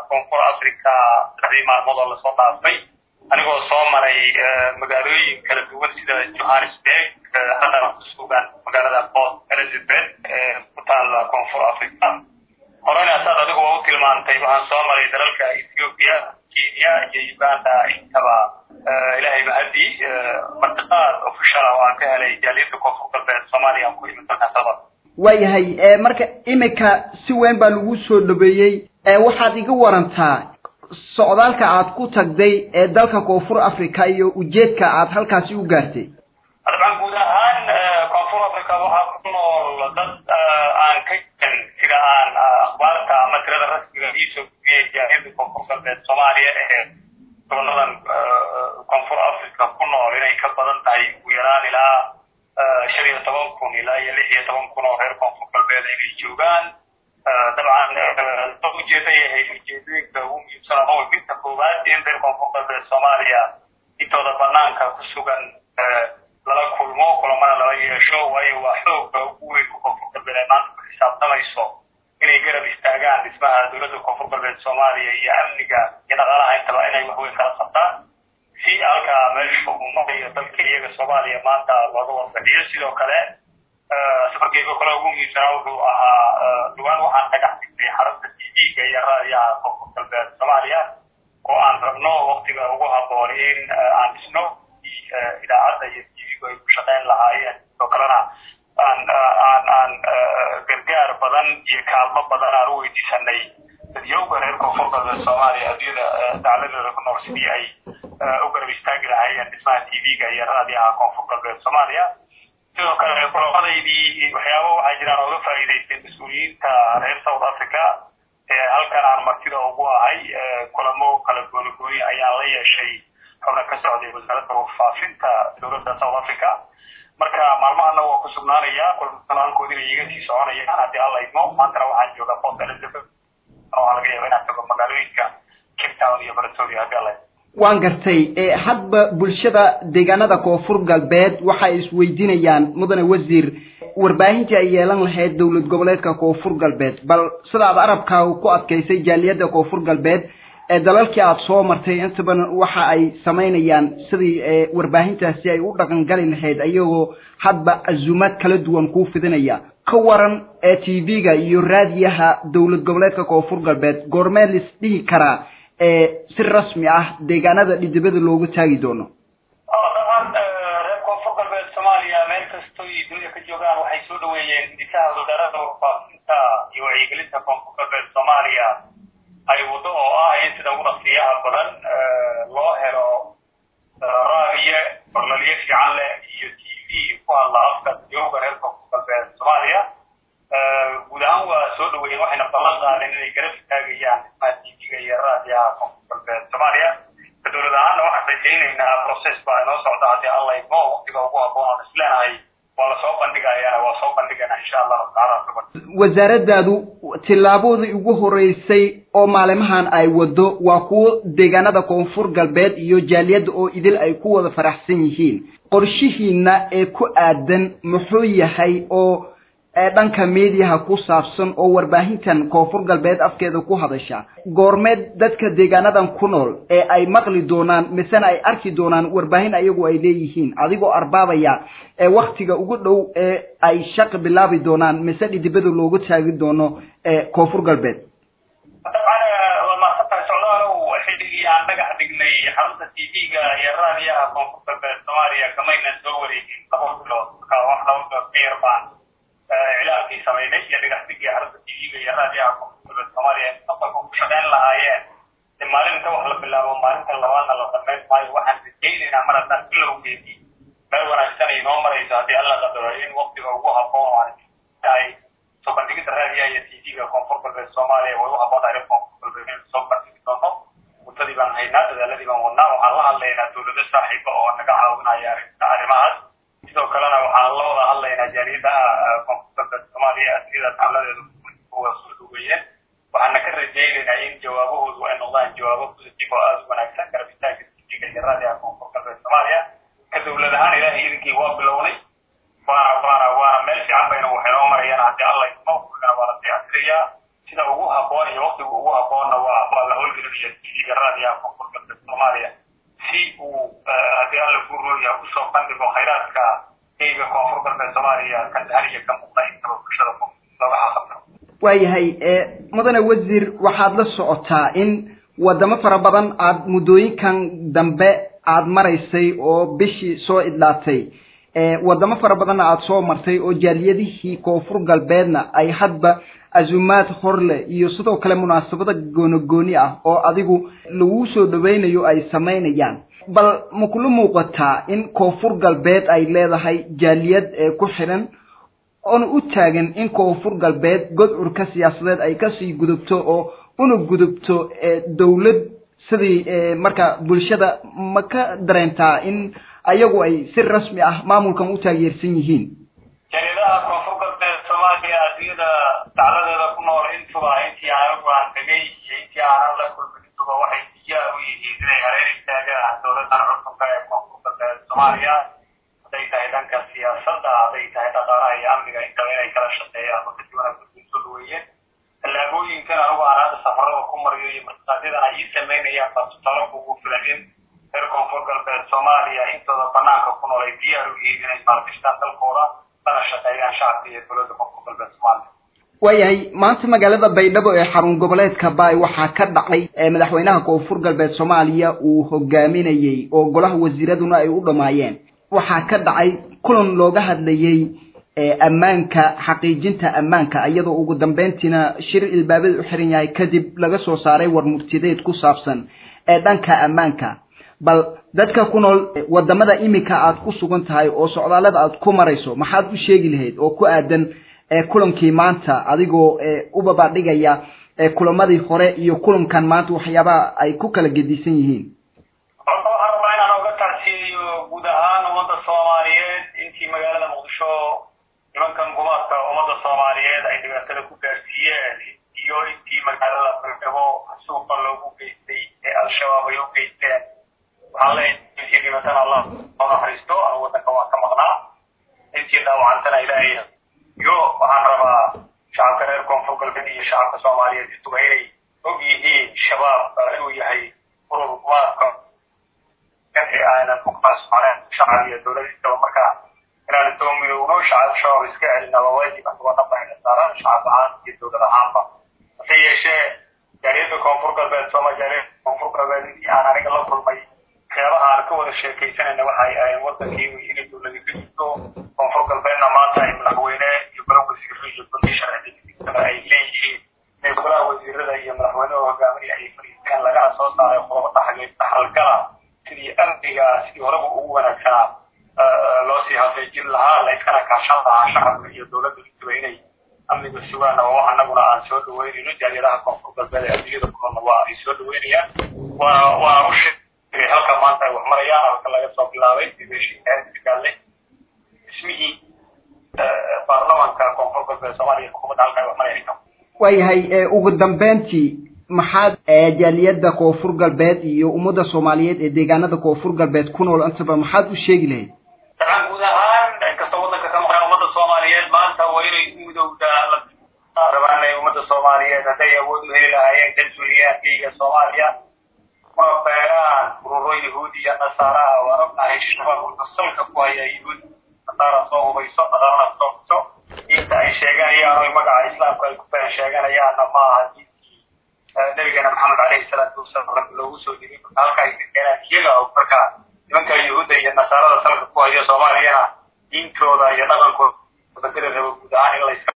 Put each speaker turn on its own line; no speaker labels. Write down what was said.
koonfur africa saddexdii maalmood oo lasoo dhaafay anigoo soo maray magaalooyin kala duwan sida johannesburg haddana ku sugan magaalada port elizabeth ee ku taala koonfur africa horena saad adigu waa u tilmaantay waxaan soo maray dalalka ethiopia kenya iyo uganda intaba ilaahay mahadii martiqaad officiala oo aan ka helay jaaliyadda koonfur galbeed soomaaliya aan ku imid dalkan sabad
waayahay marka imika si weyn baa lagu soo dhaweeyey waxaad iga warantaa socdaalka aad ku tagday ee dalka koonfur africa iyo ujeedka aad halkaasi u gaartay
dabcan guud ahaan koonfur africa waxaa ku nool dad aan ka jirin sida aan akhbaarta ama tirada rasmiga iisoo gudbiyey jaaliyadda koonfur galbeed soomaaliya ee goboladan koonfur africa ku nool inay ka badan tahay ugu yaraan ilaa shan iyo toban kun ilaa iyo lix iyo toban kun oo reer koonfur galbeed inay joogaan dabcan ujeeda yahay ujeedooyinka ugu muhiimsan ama midka koowaad in reer koonfur galbeed soomaaliya intooda banaanka ku sugan lala kulmo kulamana lala yeesho waayo waa xooga ugu weyn ku koonfur galbeed ay maanta ku xisaabtamayso inay garab istaagaan dhismaha dowladda koonfur galbeed soomaaliya iyo amniga iyo dhaqaalaha intaba inay waxweyn kala qabtaan si halkaa meesha uu marayo dalka iyaga soomaaliya maanta looga warfadhiyo sidoo kale safarkeyga kale ugu muhiimsanaa wuxuu ahaa dhawaan waxaan dhagax dhignay xarunta t v-ga iyo raadiyaha koonfur galbeed soomaaliya oo aan rabno waktiga ugu haboon in aan dhisno idaacadda iyo t v-gu ay ku shaqeyn lahaayeen sidoo kalena aan aan aan gargaar badan iyo kaalmo badan aan u weydiisanay dadyowga reer koonfur galbeed soomaaliya adduunyada dacladeeda ku nool sidii ay u garab istaagi lahaayeen dhismaha t v-ga iyo raadiyaha koonfur galbeed soomaaliya sidoo kale kulamadaydii waxyaaba waxaa jiraan ooga faa'iidaystay mas-uuliyiinta reer south africa ee halkan aan martida ugu ahay kulamo kala gooni gooni ayaan la yeeshay xubna ka socday wasaaradda warfaafinta dowladda south africa marka maalmahana waa ku sugnaanaya kulmada halkoodina iga sii soconayaan haddii alla idmo maantana waxaan joogaa port elizabeth oo laga yaaba inaan tago magaalooyinka cape town iyo pretoria haddii alla idmo
waan gartay hadba bulshada deegaanada koonfur galbeed waxay isweydiinayaan mudane wasiir warbaahintii ay yeelan lahayd dowlad goboleedka koonfur galbeed bal sidaad arabka ku adkaysay jaaliyadda koonfur galbeed ee dalalkii aada soo martay intaban waxa ay samaynayaan sidii warbaahintaasi ay u dhaqan gali lahayd ayagoo hadba azuumaad kala duwan kuu fidinaya ka waran ee t v-ga iyo raadiyaha dowlad goboleedka koonfur galbeed goormee lis dhihi karaa si rasmi ah deegaanada dhidibada loogu taagi doono
dabcan reer koonfur galbeed soomaaliya meel kastoo iyo dunida ka joogaan waxay soo dhaweeyeen hidisaha wasaaradda warfaafinta iyo wacyigelinta koonfur galbeed soomaaliya ay waddo oo ah in sida ugu dhaqsiyaha badan loo helo raadiye barlalyo fiican leh iyo t v ku hadla afka dadyowga reer koonfur galbeed soomaaliya guud ahaan waa soo dhaweeyeen waxayna ballan qaadeen inay garab istaagayaan dhismaha t v-ga iyo raadiyaha koonfur galbeed soomaaliya ka dowlad ahaanna waxaan rajaynaynaa process baa inoo socda haddii alla idmo waqtiga ugu habboon aan isleenahay waa lasoo bandhigayaana waa soo bandhigana insha allahu tacaala
wasaaraddaadu tillaabadii ugu horeysay oo maalimahan ay waddo waa kuwo deegaanada koonfur galbeed iyo jaaliyadda oo idil ay ku wada faraxsan yihiin qorshihiina ee ku aadan muxuu yahay oo dhanka mediaha ku saabsan oo warbaahintan koonfur galbeed afkeeda ku hadasha goormeed dadka deegaanadan ku nool ee ay maqli doonaan misena ay arki doonaan warbaahin ayagu ay leeyihiin adigoo arbaabaya ee waktiga ugu dhow ee ay shaqi bilaabi doonaan mise dhidibada loogu taagi doono koonfur galbeed
dabcan waa mahadsantahay socdaalow xilligii aan dhagax dhignay xarunta t v-ga iyo raadiyaha koonfur galbeed soomaaliya kamaynan soo wareegin laba bilood marka wax laba bilood ka yar baan iclaankii samaynay iyo dhagaxdigii xarunta t v-ga iyo raadiyaha koonfur galbeed soomaaliya mustaqbalka ku shaqeyn lahaayeen de maalinta wax la bilaabo maalinta labaadna la samayn maayo waxaan rajaynaynaa mar haddaan bilowgeedii meel wanaagsan ay noo marayso haddii alla qadaro in waqtiga ugu habboon aan tahay soo bandhigida raadiyaha iyo t v-ga koonfur galbeed soomaaliya way u habboon tahay koonfur galbeed in soo bandhigi doonto muddadii baan haynaa dadaaladii baan wadnaa waxaan la hadlaynaa dowlado saaxiiba oo naga caawinaya arrimahaas sidoo kalena waxaan la wada hadlaynaa jaaliyadaha koonfur galbeed soomaaliya asiyada tacladeedu kuwa soo dhaweeyeen waxaana ka rajaynaynaa in jawaabahoodu ay noqdaan jawaabo positive oo aada u wanaagsan garab istaaga tv-ga iyo raadiyaha koonfur galbeed soomaaliya ka dowlad ahaan ilaahay idinkii waa bilownay waana waana waana meel fiican bayna waxay noo marayaan haddii alla idmo wigana waa la diyaartirayaa sida ugu habboon iyo waqtiga ugu habboonna waa waa la iyo tv-ga raadiyaha koonfur galbeed soomaaliya si uu haddii alla ku rooya usoo bandhigo khayraadka eyga koonfur galbeed soomaaliya ka dahaliya ka muuqda intaba bulshada looga xaqabtiro
waayahay mudane wasiir waxaad la socotaa in wadamo fara badan aad muddooyinkan dambe aad maraysay oo bishii soo idlaatay wadamo fara badanna aada soo martay oo jaaliyadihii koonfur galbeedna ay hadba azumaad horle iyo sidoo kale munaasabada goonogooni ah oo adigu lagu soo dhaweynayo ay samaynayaan bal ma kula muuqataa in koonfur galbeed ay leedahay jaaliyad ku xiran oona u taagan in koonfur galbeed godcurka siyaasadeed ay kasii gudubto oo una gudubto dawlad sidii marka bulshada ma ka dareentaa in ayagu ay si rasmi ah maamulkan u taageersan yihiin
jaaliyadaha koonfur galbeed soomaaliya adduunyada dacladeeda ku nool intuba intii anagu aan tegay iyo intii aanan la kulmin intuba waxay diyaar u yihiin inay hareer istaagaan dowladan cusubka ee koonfur galbeed soomaaliya hadday tahay dhanka siyaasadda hadday tahay dhaqaalaha iyo amniga intaba inay kala shaqeeyaan marka si wanaagsan soo dhaweeyeen tallaabooyinkan anigu aan hadda safarada ku mariyo iyo markaadyadana ay ii samaynayaan baa tutalo kugu filan in reer koonfur galbeed soomaaliya intooda banaanka ku nool ay diyaar u yihiin inay maalgashtaan dalkooda lana shaqeeyaan shacabka iyo dowladda koonfur galbeed soomaaliya
waayahay maanta magaalada baydhabo ee xarun goboleedka baay waxaa ka dhacay madaxweynaha koonfur galbeed soomaaliya uu hogaaminayey oo golaha wasiiraduna ay u dhammaayeen waxaa ka dhacay kulan looga hadlayey ammaanka xaqiijinta ammaanka iyadoo ugu dambeyntiina shir ilbaabada u xiran yahay kadib laga soo saaray war murtideed ku saabsan ee dhanka ammaanka bal dadka ku nool wadamada iminka aad ku sugan tahay oo socdaalada aad ku marayso maxaad u sheegi lahayd oo ku aadan kulankii maanta adigoo u babadhigaya kulamadii hore iyo kulankan maanta waxyaabaha ay ku kala gedisan yihiin
horta waxaan rabaa inaan oga tacsiyeeyo guud ahaan ummadda soomaaliyeed intii magaalada muqdisho nimankan gumaadka ummadda soomaaliyeed ay dhibaatada ku gaarsiiyeen iyo intii magaalada baydhabo suuqa loogu geystay ee al-shabaab ay u geysteen waxaan leeyahay intii dhibatana allah oo naxariisto anu waddanka waan ka maqnaa intii dhaawacantana ilaahay iyo waxaan rabaa shacabka reer koonfur galbeed iyo shacabka soomaaliyeed intuba inay og yihiin shabaab inuu yahay urur gumaadka ee aanan ku qaasocneen shacab iyo dowladintaba marka inaan intoo midowno shacab shabaab iska celina waa waajib anagoo dhanba ayna saaraan shacab ahaan iyo dowlad ahaanba hase yeeshee jaaliyadda koonfur galbeed sooma jaaliyadda koonfur galbeed intii aan aniga la kulmay waxyaabaha aan ka wada sheekaysanayna waxay ahayn wadankii inay dowladi ka jirto koonfur galbeedna maanta ay madaxweyne iyo golaha wasiiro iyo golihi sharciga ay leeyihiin inay golaha wasiirada iyo madaxweynaha hogaaminaya ay fariisteen lagana soo saaray qodobo dhaxalgala sidii amniga sidii horeba ugu wanaagsanaa loo sii hafeejin lahaa la iskana kaashan lahaa shacabka iyo dowladda intuba inay amniga sugaan oo anaguna aan soo dhaweynayno jaaliyadaha koonfur galbeed ee adduunyada kulana waa ay soo dhaweynayaan waa waa u sheegay halka maanta ay wax marayaan halka laga soo bilaabay dibeshigaale dhismihii baarlamanka koonfur galbeed soomaaliya xukuumadda halka ay wax marayaan
waayahay ugu dambeyntii maxaad jaaliyadda koonfur galbeed iyo ummadda soomaaliyeed ee deegaanada koonfur galbeed ku nool intaba maxaad u sheegi lahayd
dabcan guud ahaan inkastoo waddanka ka maqan ummadda soomaaliyeed maanta waa inay u midowdaa rabaan inay ummadda soomaaliyeed hadday awood u heli lahaayeen kansuuliyaadkayga soomaaliya una beeraan ururo yahuud iyo nasaaraha waan ognahay shabaab wuxuu salka ku haya yahuud nasaara soo hubayso nasaarana soo hubayso diinta ay sheeganayaan oo magaca islaamka ay ku been sheeganayaanna ma aha diintii nabigana maxamed caleyhi salaatu wasalaam loogu soo dhigay marka halka ay ka keenaan iyaga oo marka nimanka yahuudda iyo nasaarada salka ku haya soomaaliyana diintooda iyo dhaqankooda bedeli rabo guud ahaan in la iska